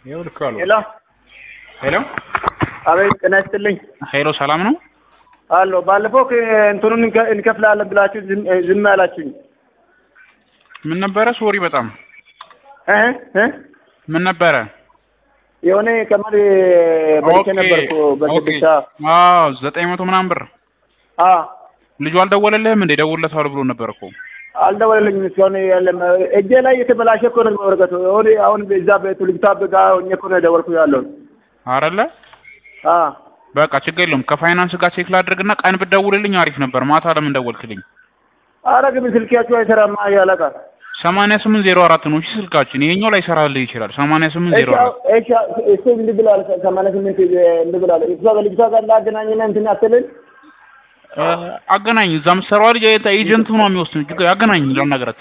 ይኸው ልክ አሉ። ሄሎ ሄሎ አቤት፣ ጤና ይስጥልኝ። ሄሎ ሰላም ነው? አሎ ባለፈው ከ- እንትኑን እንከ- እንከፍላለን ብላችሁ ዝም ዝም አላችሁኝ። ምን ነበረ? ሶሪ በጣም እ እ ምን ነበረ? የሆነ ቀመር በልቼ ነበርኩ በስድስት ሰዓት። አዎ ዘጠኝ መቶ ምናምን ብር አ ልጁ አልደወለልህም እንዴ? ደውለታል ብሎ ነበር እኮ አልደወለልኝም እስካሁን የለም። እጄ ላይ የተበላሸ እኮ ነው ወረቀቱ። አሁን አሁን እዛ በቱልግታ በጋ ሆኜ እኮ ነው የደወልኩ ያለው። አረለ አ በቃ ችግር የለውም። ከፋይናንስ ጋር ቼክ ላድርግና ቀን ብትደውልልኝ አሪፍ ነበር። ማታ ለምን ደወልክልኝ? አረ ግን ስልካችሁ አይሰራማ ያለቃ። ሰማንያ ስምንት ዜሮ አራት ነው እሺ ስልካችን። ይሄኛው ላይ ሰራልህ ይችላል። ሰማንያ ስምንት ዜሮ እሺ አራት እሺ እሱ እንዲህ ብሏል። ሰማንያ ስምንት እንዲህ ብሏል። እሷ ከልጅቷ ጋር ላገናኝና እንትን አትልን እ፣ አገናኝ እዛ የምትሰራዋ ልጅ የት- ኤጀንቱ ነው የሚወስድ ችግር አገናኝ ለነገራት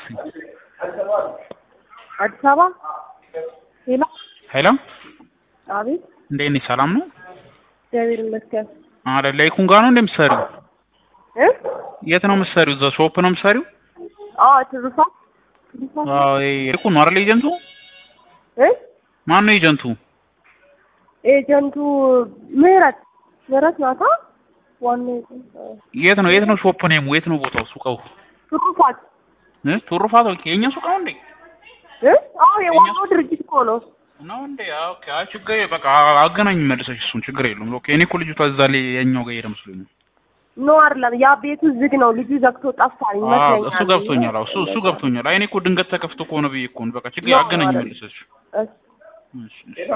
አዲስ አበባ ሄሎ፣ ሄሎ አቤት፣ እንዴት ነሽ? ሰላም ነው እግዚአብሔር ይመስገን። አይደል? ላይኩን ጋር ነው እንደምትሰሪው? እ የት ነው የምትሰሪው? እዛ ሾፕ ነው የምትሰሪው? አዎ፣ ትሩፋት ትሩፋት አዎ ይሄ ላይኩን ነው አይደል? ኤጀንቱ እ ማን ነው ኤጀንቱ? ኤጀንቱ ምህረት ምህረት ናታ። ዋናው ኤጀንት አዎ። የት ነው የት ነው ሾፕ ነው የት ነው ቦታው? ሱቀው ትሩፋት እ ቱሩፋት ኦኬ። የኛ ሱቅ ነው እንዴ? እ አዎ፣ የዋናው ድርጅት እኮ ነው። ነው እንዴ? አዎ ኦኬ። አይ ችግር የለም። በቃ አገናኝ መልሰሽ እሱን ችግር የለውም። ኦኬ። እኔ እኮ ልጅቷ እዛ ላይ የኛው ጋር ሄደ መስሎኝ ነው። ኖ አይደለም፣ ያ ቤቱ ዝግ ነው። ልጁ ዘግቶ ጠፋኝ አዎ ይመስለኛል። እሱ ገብቶኛል። አዎ እሱ እሱ ገብቶኛል። አይ እኔ እኮ ድንገት ተከፍቶ ከሆነ ብዬ እኮ ነው። በቃ ችግር ነው አገናኝ አይደል? መልሰሽ። እሺ። እሺ እሺ።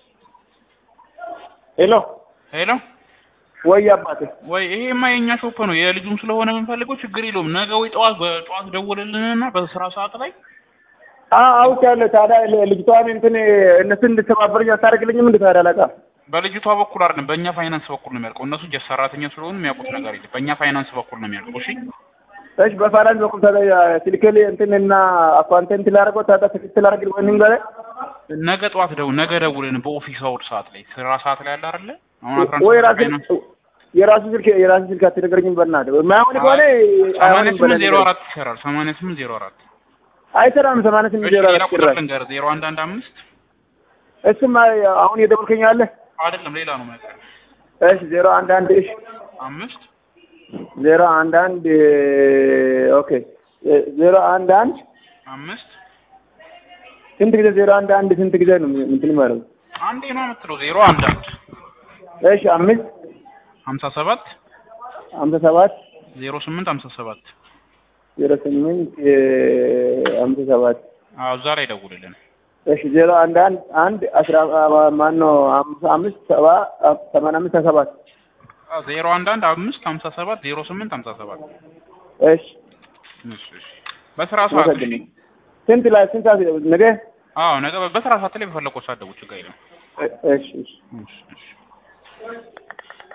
ሄሎ ሄሎ ወይ አባቴ ወይ ይሄማ የኛ ሾፕ ነው የልጁም ስለሆነ የምንፈልገው ችግር የለውም። ነገ ወይ ጠዋት በጠዋት ደውልልንና በስራ ሰዓት ላይ አውቃለሁ። ታዲያ ልጅቷን እንትን እነሱ እንድተባበረኝ አታደርግልኝም? እንደ ታዲያ አለቃ በልጅቷ በኩል አይደለም በእኛ ፋይናንስ በኩል ነው የሚያልቀው። እነሱ ጀት ሰራተኛ ስለሆኑ የሚያውቁት ነገር የለም። በእኛ ፋይናንስ በኩል ነው የሚያልቀው። እሺ እሺ፣ በፋይናንስ በኩል ታዲያ ስልክል እንትን እና አካውንተንት ላደርገው ታዲያ ትክክል አድርግ ወይንም ጋር ነገ ጠዋት ደው ነገ ደውልን በኦፊስ አውድ ሰዓት ላይ ስራ ሰዓት ላይ አለ አይደለ? አሁን አስራ አንድ ወይ ሰዓት ራሴ ፋይናንስ የራሱ ስልክ የራሱ ስልክ አትነግረኝም? በእናትህ የማይሆን ከሆነ ሰማንያ አይሆንም ስምንት በለኝ። ዜሮ አራት ይሰራል። ሰማንያ ስምንት ዜሮ አራት አይሰራም። ሰማንያ ስምንት እሺ ዜሮ ሌላ አራት ቁጥር ጭራሽ ልንገርህ ዜሮ አንድ አንድ አምስት እሱም አሁን የደወልከኝ አለ። አይደለም ሌላ ነው ማለት እሺ ዜሮ አንድ አንድ እሺ አምስት ዜሮ አንድ አንድ ኦኬ ዜሮ አንድ አንድ አምስት ስንት ጊዜ ዜሮ አንድ አንድ ስንት ጊዜ ነው እንትን ማለት ነው? አንዴ ነው የምትለው ዜሮ አንድ አንድ እሺ አምስት ሀምሳ ሰባት ሀምሳ ሰባት ዜሮ ስምንት ሀምሳ ሰባት ዜሮ ስምንት ሀምሳ ሰባት አዎ እዛ ላይ ደውልልን። እሺ ዜሮ አንድ አንድ አንድ አስራ ማን ነው አምሳ አምስት ሰባ ሰማንያ አምስት ሀያ ሰባት አዎ ዜሮ አንድ አንድ አምስት ሀምሳ ሰባት ዜሮ ስምንት ሀምሳ ሰባት እሺ እሺ እሺ በስራ ሰዓት እሺ መሰግናለሁ። ስንት ላይ ስንት ሰዓት ነገ አዎ ነገ በስራ ሰዓት ላይ በፈለገው ሰዓት ደውል ችግር የለም። እሺ እሺ እሺ እሺ